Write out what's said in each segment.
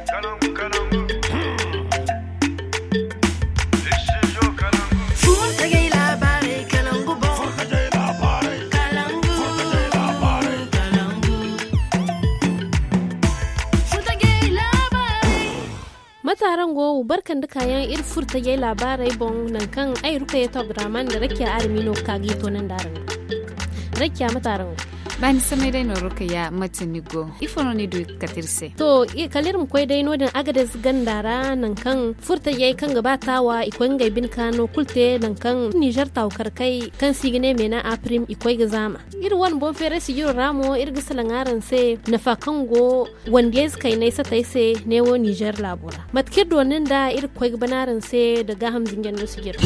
mataran go barkan da kayan ir furta yai labarai bon nan kan ai ruka ya top draman da rakiya armino kagi to nan darin rakiya mataran bani samai dai no ruka ya matini go ifono ni du katirse to i kalirim koy dai no din agades gandara nan kan furta yai kan gabatawa ikon ga bin kano kulte nan kan Niger taw kai kan sigine mena aprim ikoi ga zama ir wan bon fere sigiro ramo ir ga salangaran se nafa kan go wanda kai nai sa tai se ne wo Niger labura matkir donin da ir koi ga banaran se daga hamzin janno sigiro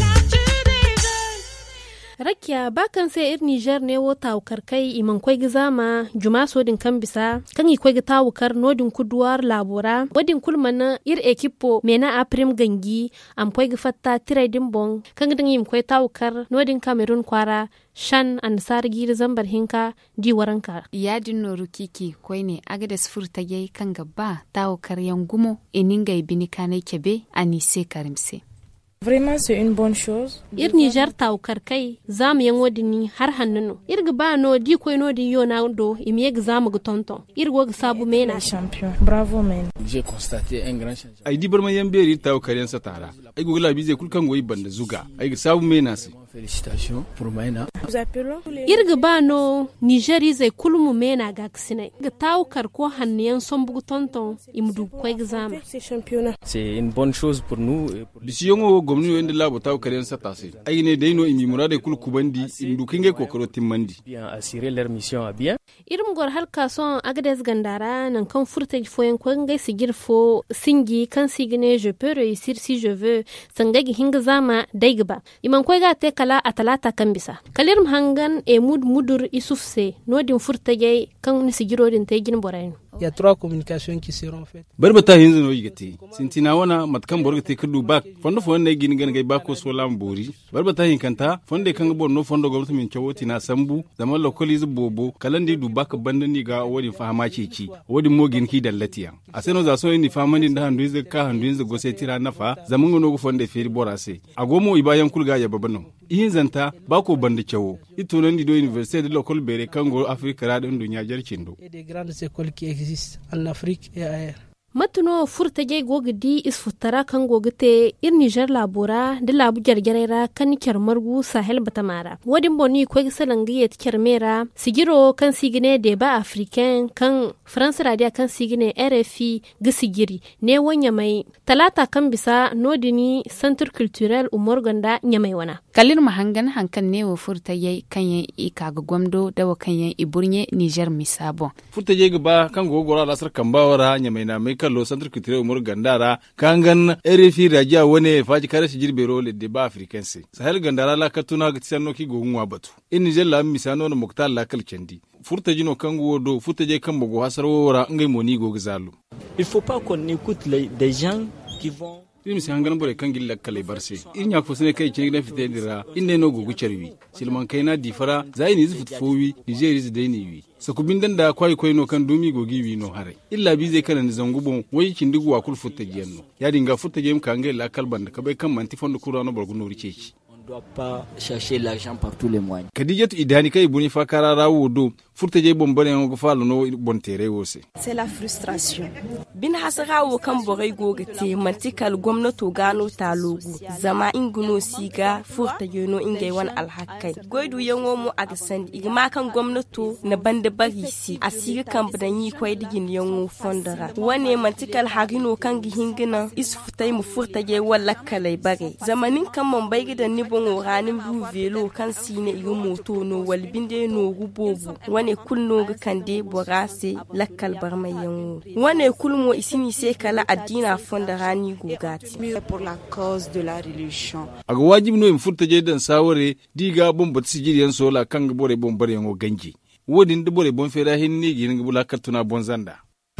rakiya bakan sai ir niger ne wo tawukar kai iman kwai gizama juma sodin kan bisa kan i kwai tawukar nodin kuduwar labora wadin kulmana ir ekipo mena aprim gangi am kwai fatta tirai din bon kan din im kwai tawukar nodin cameroon kwara shan an sar gir zambar hinka di waranka yadin noru kiki kwai ne agades furta yai kan gaba tawukar yangumo ininga ibini kanai kebe anise karimse Vraiment, c'est une bonne chose. Ir Niger taukar kai za mu yan wadini har hannunu. Ir ga ba no di koy no di yona do imiye ga za mu ga tonton. Ir go ga sabu mena. Champion. Bravo, men. J'ai constaté un grand changement. Ai di barma yan beri taukar yan satara. Ai go labi zai kulkan goyi banda zuga. Ai ga sabu mena si. Félicitations pour Maïna. Nous appelons les... Ir ga ba no Nigeri zai kulmu mena ga kisine. Ga taukar ko hanniyan son bugu tonton imdu koy ga zama. Ces championnats. C'est une bonne chose pour nous. et pour- Bisiyon gomni yo inda labo taw karen sata se. Ai ne dai no imi murade kul kubandi indu kinge kokoro timmandi. bien assurer leur mission à bien. irin gor har kason agades gandara nan kan furta foyen ko ngai sigir fo singi kan sigine je peux réussir si je veux sangagi hinga zama daigba iman ko ga te kala a talata kan bisa kalir hangan e mud mudur isuf se nodin furta gai kan ni sigiro din te gin borayin Il y a trois communications qui seront faites. Barbata hinzu no yigati. Sintina wana matkan borga te kudu bak. Fondo fo ne gin gan gai bako so lam bori. Barbata hin kanta fonde kan bo no fondo gwamnati min chawoti na sambu zaman lokoli zu bobo kalandi du bak bandani ga wodi fahama ceci. Wodi mo gin ki dallatiya. Aseno za so ni famani da handu zu ka handu zu go sai tira nafa zaman ngono go fonde feri borase. Agomo ibayan kulga ya babano. Ihin zanta bako bandi chawo. Ito nan di do université de lokol bere kango Afrika radin dunya jarcindo. Et des grandes écoles qui existent en Afrique et ailleurs. matuno furta gai gogidi isfutara kan gogite ir niger labora da labu jarjarera kan kyar margu sahel batamara wadin boni ko gisalangi yet kyarmera sigiro kan sigine de ba africain kan france radio kan sigine rfi gisigiri ne wanya mai talata kan bisa nodini centre culturel umar ganda nyamai wana kalir mahangan hankan ne wa furta yai kan yan ika ga gwamdo da wa kan yan iburnye niger misabo furta je gaba kan gogora lasar kambawara nya mai na mai kallo santar kitire umur gandara kangan erefi raja wone faji kare shi jirbe role de ba africanse sahel gandara la katuna ga tisanno ki gogunwa batu in nijar la misano na muktal la kal kendi furta jino kan do furta je kan bogo hasar wora ngai moni go gzalu Il faut pas qu'on écoute les, des gens qui vont irin sai hangan bore kan gilla kale barse in ya fusne kai ce na fite dira in ne no gogu charwi silman kai na difara zai ni zufut fowi nigeria zai ni wi sakubin dan da kwai kwai no kan dumi gogi wi no hare illa bi zai kana ni zangubon wai kin digu wa kul futta giyanno ya dinga futta gem kan ga la kalban da kabai kan manti fondo kurano borgu no riceci on ne doit pas chercher l'argent par tous les moyens. kadijatu idani kai buni fa karara wodo furta je bombare ngo falo no bon tere wose c'est la frustration bin hasara wo kan borai goga te mantikal gwamnato gano talogu zama inguno siga furta yono ingai wan alhakai goidu yango mu aga sandi igma kan gwamnato na banda bari si a siga kan badan yi kwai digin yango fondara wane mantikal hagino kan gihingina is futai mu furta je wala kalai bare zamanin kan man bai gidan ni bon ranin bu velo kan sine igu moto no walbinde no gubobu wane kulno ga kande borase lakkal barmai yango wane kulmo isini se kala addina fonda rani gugati pour la cause de la religion aga wajibi no im furta je dan sawore diga bon bat sigiri yan sola kan ga bore bon bare yango ganji wodin de bore bon fera hinni gin ga bula katuna bon zanda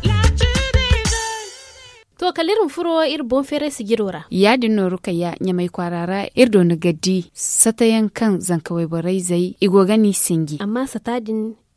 to kalirin furo ir bon fere sigirora yadin no ruka ya nyamai kwarara irdo na gadi satayan kan zankawai barai zai igogani singi amma satadin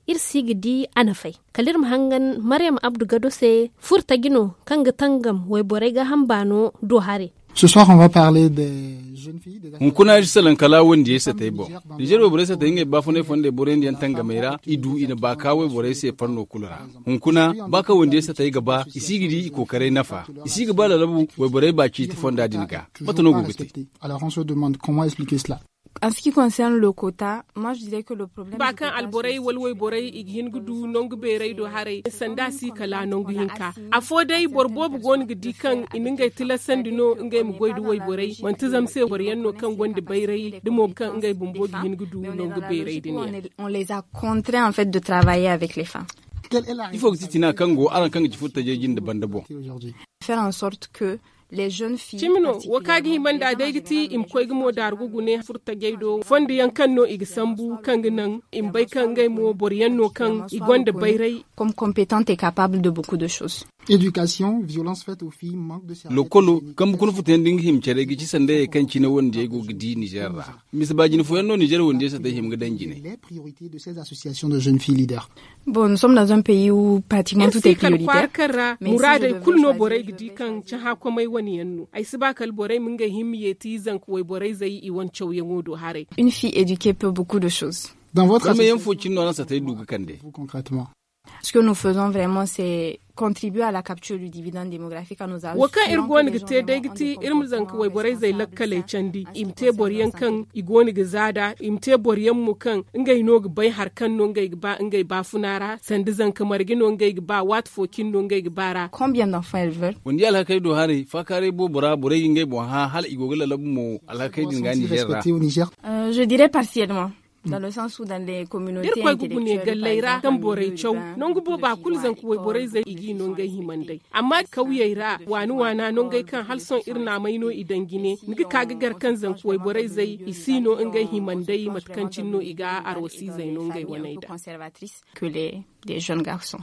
ir sigidi anafai kalir mahangan maryam abdu gado se furta gino kanga tangam wai borai ga hambano do hare Ce soir, on va parler des jeunes filles. Des hun kuna ji salan kala wanda ya sata bo nijar wa boresa ta inga ba fune fonde boren yan tanga mera idu ina ba ka wai boresa farno kulura hun kuna ba ka wanda ya sata yi gaba isigidi kokare nafa isi gaba la labu wai borai ba ci ti fonda dinga mata no mal gugute acceptées. Alors on se demande comment expliquer cela. En ce qui concerne le quota, moi je dirais que le problème. ba du kan quota, alborai c'est- walwai borai ighin gudu nongu berai do harai sanda si kala nongu hinka a fo dai borbo bu gon gidi kan iningai tila sandino ngai mu goidu wai borai manti zam se boryan no kan gondi bairai dimo kan ngai bumbo gihin gudu Mais on est nongu dans la berai logique où on, dinia est- on les a contraints en fait de travailler avec les femmes. Quelle est la ifo titi na kango aran kanga ci furta je jin daban dabo réalité aujourd'hui Faire en sorte que les jeunes filles. cimino wakagi himanda daigiti im koy gumo dar gugune furta geido fondi yan kan no ig sambu kan nan im bai kan ngai mo boryan no kan igonda bairai Comme compétentes et capables de beaucoup de choses. Éducation, violence faite aux filles, manque de services. lokolo kambu kun futa ding him cere gi ci sande kan ci na wanda ya go gidi nijar ra mis ba jin fo yanno nijar wanda ya sata him ga danjine Les priorités de ces associations de jeunes filles leaders. Bon, nous sommes dans un pays où pratiquement tout est kal prioritaire. kwarkarra Mais si je murada devais kulno choisir borai de gidi faire kan ci ha ko mai wani yannu ai si bakal borai mun ga himmiye ti zan ko borai zai i wan chau yango do hare Une fille éduquée peut beaucoup de choses. Dans votre kama yan association, fo cinno na sata yi duga kande vous concrètement, Ce que nous faisons vraiment, c'est contribuer à la capture du dividende démographique en nous assurant waka que irgoni les ga gens te vraiment dai ont giti des irin zan ko wai borai zai comportements lakkale responsables, candi en ce qui imte concerne boriyan la kan santé. igoni ga zada imte boriyan mu kan ngai no ga bai har kan no ngai ga ba ngai ba funara sandi zan kamar gino ngai ga ba wat fokin no ngai ga bara Combien d'enfants elles veulent wanda ya alhakai do hare fa kare bo bora bore yin gai bo ha hal igogala labu mo alhakai din ga sont-ils nijar ra respectées au Niger Euh, Je dirais partiellement. Dans le sens où dans les communautés dir koy gugu ne intellectuelles, par gallaira exemple, kan en borai milieu chau urbain, non gubo beaucoup de ba filles kul vont zan à kuwai borai l'école, zai beaucoup igi de non filles gai sont himandai éduquées. amma kauyaira wani wana non gai kan halson irna mai no idan gine nigi kaga garkan zan kuwai borai zai isino in gai himandai matkancin no iga arwasi zai non gai Famille un wani peu da conservatrice que les, les jeunes garçons.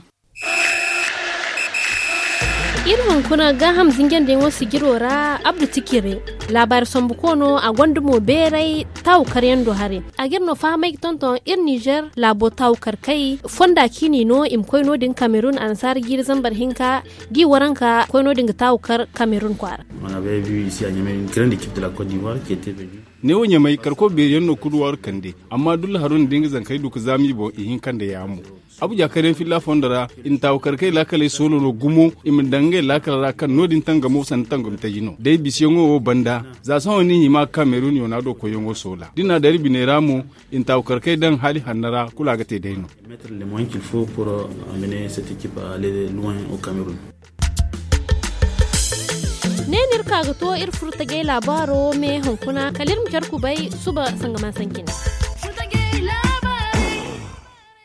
irin kuna ga hamzin gen wasu girora abdu tikire labar sombu kono a gwandumo berai taw karyan do hare a girno famai tonton ir niger labo taw karkai fonda kini no im koyno din cameroon ansar gir zambar hinka di waranka koyno din taw kar cameroon kwara On avait vu ici à Niamey une grande équipe de la Côte d'Ivoire qui était venue. ne wonya mai karko be yanno kuduwar kande amma dul harun dinga zan kai duka zami bo ihin kande ya mu abu ja karen filla fondara in taw karkai lakale solo no gumo im dange lakala kan nodin tanga mo san tanga ta jino dai bisiyongo o banda za san wani hima cameroon yona do ko yongo sola dina dari bineramu in taw karkai dan hali hannara kula ga te daino Mettre les moyens qu'il faut pour euh, amener cette équipe à aller loin au Cameroun. nenir kaga to ir furta gai labaro me hunkuna kalir mu ku bai suba sangama sankina Furta gay